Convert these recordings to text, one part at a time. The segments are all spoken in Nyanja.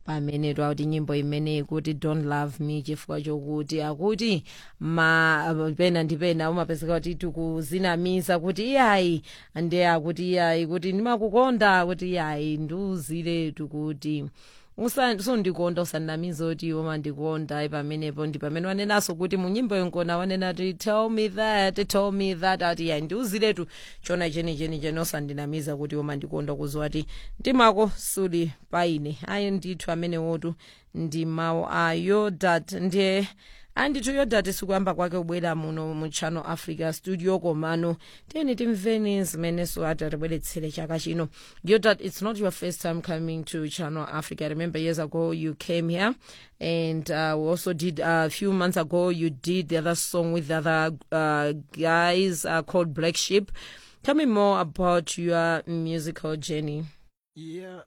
pamene twakuti nyimbo imeneyi kuti don't love me chifukwa chokuti akuti ma pena ndi pena umapezeka kuti tikuzinamiza kuti iyayi ndi akuti iyayi kuti ndimakukonda kuti iyayi ndiuziretu kuti usandikonda usanamiza kuti iwo mandikonda pamenepo ndi pamene wanenaso kuti munyimbo yonkona wanena ti tell me that tell me that ati ya ndiuziretu chona chenicheni chene usandinamiza kuti iwo mandikonda kuziwa ti ndimako suli paine ayi ndithu amenewotu ndi mawu ayo dat ndiye andithu yodati sikuyamba kwake kubwera muno mu channel africa studio komano tiyeni timveni zimenenso ati atibweretsere chaka chino yodat it's not your first time coming to channel africa I remember years ago you came here and uh, we also did uh, a few months ago you did the other song with the other uh, guys uh, called black sheep tell me more about your musical journey Yeah,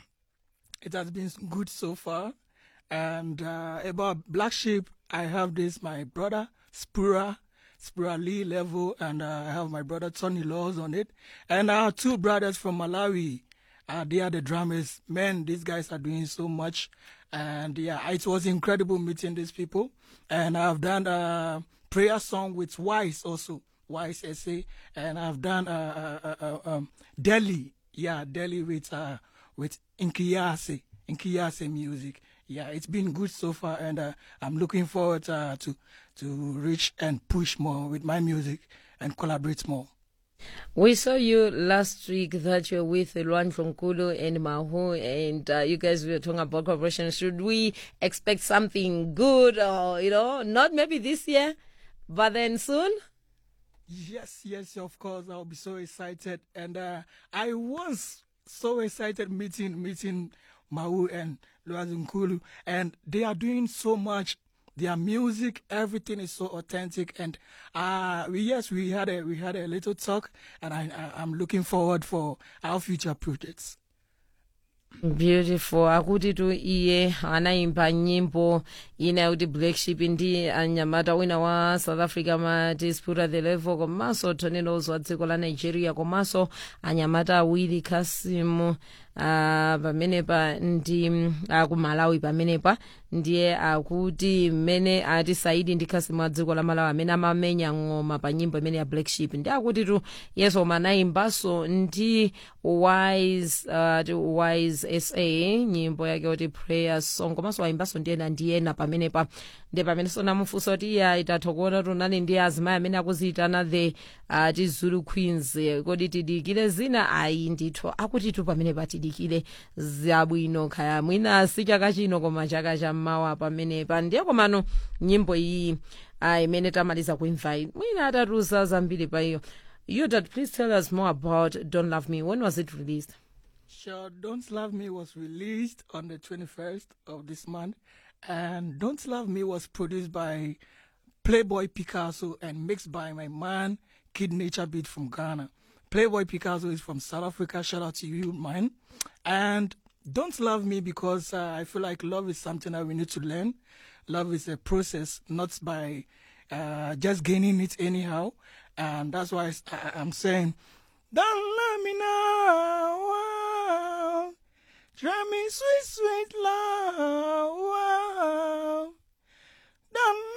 it has been good so far. And uh, about Black Sheep, I have this my brother Spura, Spura Lee level, and uh, I have my brother Tony Laws on it, and I have two brothers from Malawi. Uh, they are the drummers. Man, these guys are doing so much, and yeah, it was incredible meeting these people. And I've done a prayer song with Wise also, Wise SA, and I've done uh, uh, uh, uh, um, Delhi, yeah, Delhi with uh, with Inkiyase, Inkiyase music. Yeah, it's been good so far, and uh, I'm looking forward uh, to to reach and push more with my music and collaborate more. We saw you last week that you're with Luan Fonkulu and Mahu, and uh, you guys were talking about cooperation. Should we expect something good, or you know, not maybe this year, but then soon? Yes, yes, of course. I'll be so excited, and uh, I was so excited meeting meeting Mau and Luazunkulu, and they are doing so much. Their music, everything is so authentic, and uh, we, yes, we had a we had a little talk, and I, I I'm looking forward for our future projects. beautiful akuti tu iye anaimba nyimbo ina yakuti black sheep ndi anyamata wina wa south africa mati spura the level komanso tonelos wa dziko la nigeria komanso anyamata awiri khasimu uh, pamenepa ndi uh, ku malawi pamenepa ndiye akuti mmene ati saidi ndi khasimu a dziko la malawi amene amamenya ng'oma pa nyimbo imene ya black sheep ndi akuti tu yeso anaimbanso ndi wise uh, ti wise sa nyimbo yake kuti prayer song komanso aimbanso ndiyena ndiyena pamenepa ndi pamenenso namufunsa kuti iya itatha kuona tunani ndi azimayi amene akuziyitana the uh, ti zulu queens kodi tidikire zina ayi ndithu akuti tu pamenepa tidikire zabwino khaya mwina si chaka chino koma chaka chammawa pamenepa ndiye komano nyimbo iyi uh, imene tamaliza kuimva iyi mwina atatuza zambiri pa iyo you dad please tell us more about don't love me when was it released Sure, Don't Love Me was released on the 21st of this month, and Don't Love Me was produced by Playboy Picasso and mixed by my man Kid Nature Beat from Ghana. Playboy Picasso is from South Africa. Shout out to you, man. And Don't Love Me because uh, I feel like love is something that we need to learn. Love is a process, not by uh, just gaining it anyhow. And that's why I, I'm saying, don't let me know. Try me sweet, sweet love.